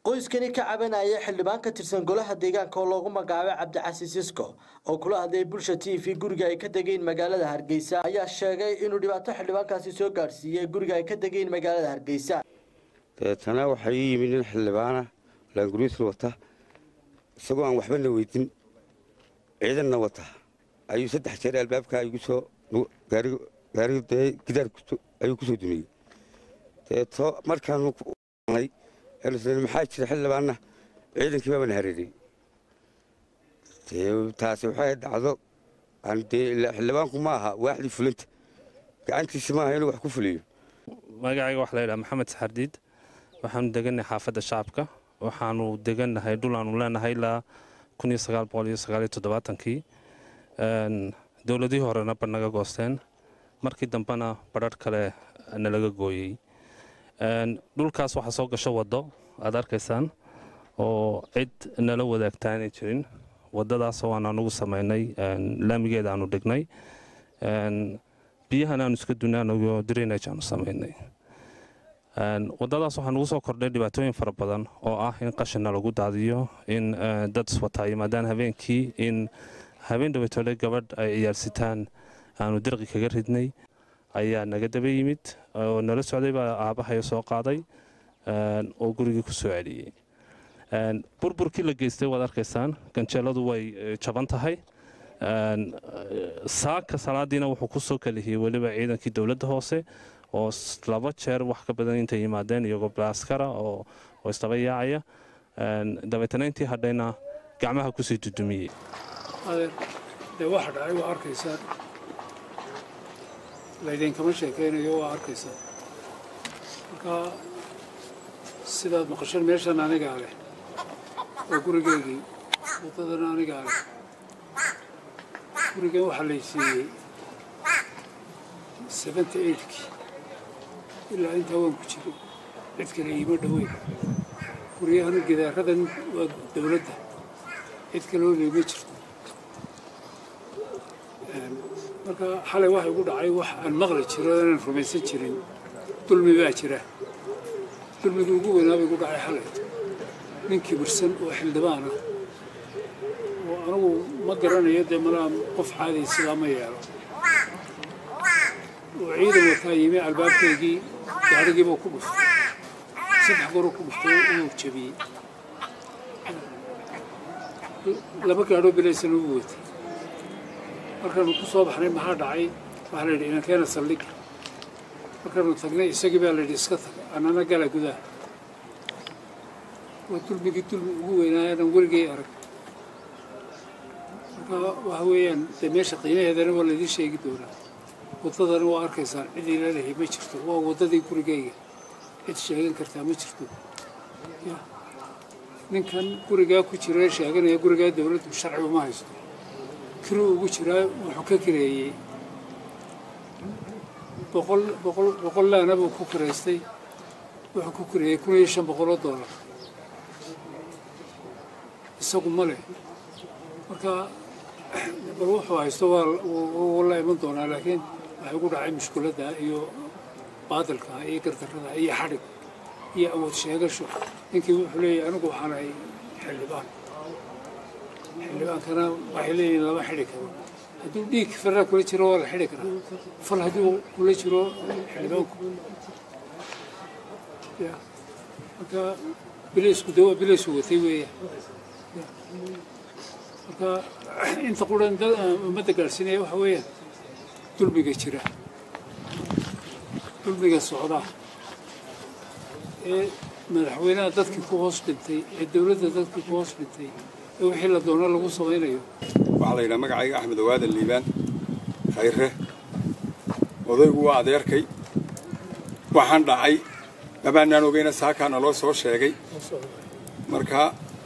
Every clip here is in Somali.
qoyskani ka cabanaya xildhibaan ka tirsan golaha deegaanka oo loogu magacaabay cabdicasiis isko oo kula hadlayay bulsha t v guriga ay ka degeen magaalada hargeysa ayaa sheegay inuu dhibaato xildhibaankaasi soo gaadhsiiyey guriga ay ka degeen magaalada hargeysa deetana waxaa ii yimid nin xildhibaana laanguriisla wata isagoo aan waxbana weydin ciidanna wata ayuu saddex jeer albaabka igu soo gaariga gidaar ayuu kusoo dumiyey deeto markaanu maxaa jira xildhibaanna ciidankii baabana hareeray taasi waxay dhacdo xildhibaanku ma aha waaxdii fulinta gacantiisa maaha inuu wax ku fuliyo magacayga waxaa layidhaha maxamed saxardiid waxaanu degannahay xaafadda shacabka waxaanu degannahay dhul aanu leenahay ilaa kii dowladihii horena ba naga goosteen markii dambena badharh kale nalaga gooyey dhulkaas waxaa soo gasho waddo aad arkaysaan oo cid nala wadaagtaa inay jirin waddadaasoo aan anugu samaynay laamigeeda aanu dhignay biyahan aanu iska dunay anagoo drainage aanu samaynay waddadaas waxaa nugu soo kordhay dhibaatooyin fara badan oo ah in qashina lagu daadiyo in dad iswataa yimaadaan habeenkii in habeen dhaweytoole gabadh ay ciyaarsitaan aanu dirqi kaga ridnay ayaa naga daba yimid oo nala socday baa aabbahay soo qaaday oo gurigii ku soo celiyey burburkii la geystay waad arkaysaan ganjeeladu way jaban tahay saaka salaadiina wuxuu ku soo kalihiyey weliba ciidankii dowladda hoose oo laba jeer wax ka badan intay yimaadeen iyagoo baaskara oo isdaba yaacaya dabeetana intii hadhayna gacmaha kusii dudumiyey dee waxa dhacay waa arkaysaa laydinkama sheekaynayo waa arkaysaa marka sidaad maqasheen meeshan anigaa leh oo gurigeygii waddadana anigaa leh gurigan waxaa laysiiyey seventy eightkii ilaa intaa waan ku jiray cid kale iima dhoweyn guryahan gidaaradan waa dowladda cid kaloo leema jirto marka xalay waxa igu dhacay wax aan maqli jiro inaan rumaysan jirin dulmi baa jira dulmigii ugu weynaaba igu dhacay xalay nin kibirsan oo xildhibaan ah oo anigu ma garanayo dee malaa qof caadiya sidaa ma yeelo oo ciidan wataa yimi albaabkaygii gaadhigiibuu ku dhuftay saddex goruu ku dhuftay inuu jabiyey laba gaadhoo bilaysana u watay markaanu ku soo baxnay maxaa dhacay waxaa la yidhi inankeena saldhigga markaanu tagnay isagii baa la yidhi iska tag annana gala gudaha waa dulmigii dulmi ugu weynaayanan weligay arag marka waxa weeyaan dee meesha qiimaheedana waa laydin sheegi doonaa waddadana waa arkaysaan cid ila lehay ma jirto waa waddadii gurigayga cid sheegan kartaa ma jirto ninkan gurigaa ku jira sheeganaya gurigaa dowladdu sharci uma haysto kiruu ugu jiraa wuxuu ka kireeyey boqol boqol boqol laana buu ku kiraystay wuxuu ku kireeyey kun iyo shan boqoloo doolar isagu ma leh marka bal wuxuu haysto waa la iman doonaa laakiin waxay ugu dhacay mushkuladda iyo baadilka iyo gardarrada iyo xadhig iyo awood sheegasho ninkii wuxuu leeyahay anigu waxaan ahay xildhibaan xildhibaankana waxay leeyihin lama xidhi karo hadduu dhiig farra kula jiro waa la xidhi karaa fal hadduu kula jiro xildhibaanku ya marka bilaysku de waa bilaysku watay weeya marka inta quran ummadda gaadhsiinaya waxa weeyaan dulmiga jira dulmiga socda ee madaxweynaha dadkii ku hoos dhintay ee dowladda dadkii ku hoos dhintay ee wixii la doono lagu samaynayo waxaa la yidhaha magacayga axmed awaadan liibaan khayre odaygu waa adeerkay waxaan dhacay mabaanaan ogeyna saakaana loo soo sheegay marka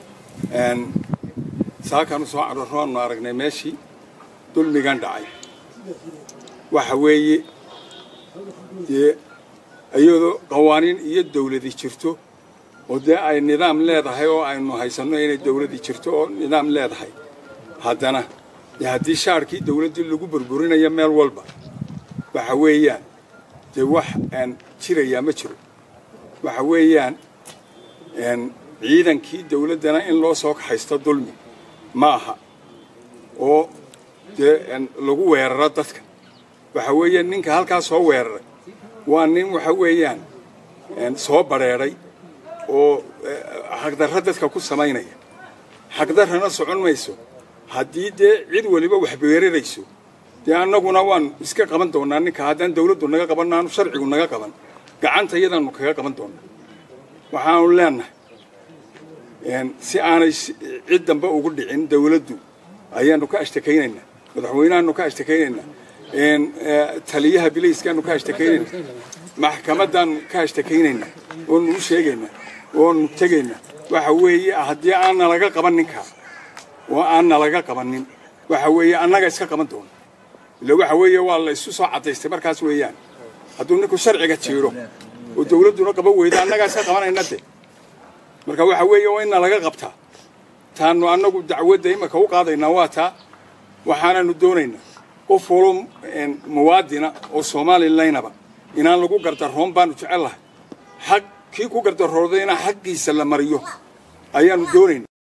saakaanu soo cararro aanu aragnay meeshii dulmigan dhacay waxa weeye dee iyadoo qawaaniin iyo dawladi jirto oo dee ay nidaam leedahay oo aynu haysanno inay dawladi jirto oo nidaam leedahay haddana dee haddii shaarkii dawladdii lagu burburinayo meel walba waxa weeyaan dee wax aan jirayaa ma jiro waxa weeyaan ciidankii dawladdana in loo soo kaxaysto dulmi ma aha oo dee lagu weeraro dadka waxa weeye ninka halkaa soo weeraray waa nin waxa weeyaan soo badrheedhay oo xaqdarro dadka ku samaynaya xaqdarrana socon mayso haddii dee cid weliba wax beerarayso dee annaguna waan iska qaban doonnaa ninka haddaan dawladdu naga qaban aanu sharcigu naga qaban gacanta iyadaannu kaga qaban doonnaa waxaanu leenahay si aanay cid dambe ugu dhicin dawladdu ayaannu ka ashtakaynaynaa madaxweynahaanu ka ashtakaynaynaa taliyaha bilayskaanu ka ashtakaynaynaa maxkamaddaannu ka ashtakaynaynaa oonu u sheegaynaa oonu tegaynaa waxa weeye haddii aanna laga qaban ninkaa oo aanna laga qabanin waxa weeye annaga iska qaban doona ila waxa weeye waa la isu soo caddaystay markaas weeyaan hadduu ninku sharciga jiiro oo dawladduna qaban weyda annagaa iska qabanayna de marka waxa weeye waa inna laga qabtaa taannu annagu dacwadda imaka u qaadaynaa waa taa waxaananu doonaynaa qof walo muwaadina oo somalilaynaba inaan lagu gardaroon baanu jecel lahay xaq kii ku gardaroodayna xaqiisa la mariyo ayaannu doonaynaa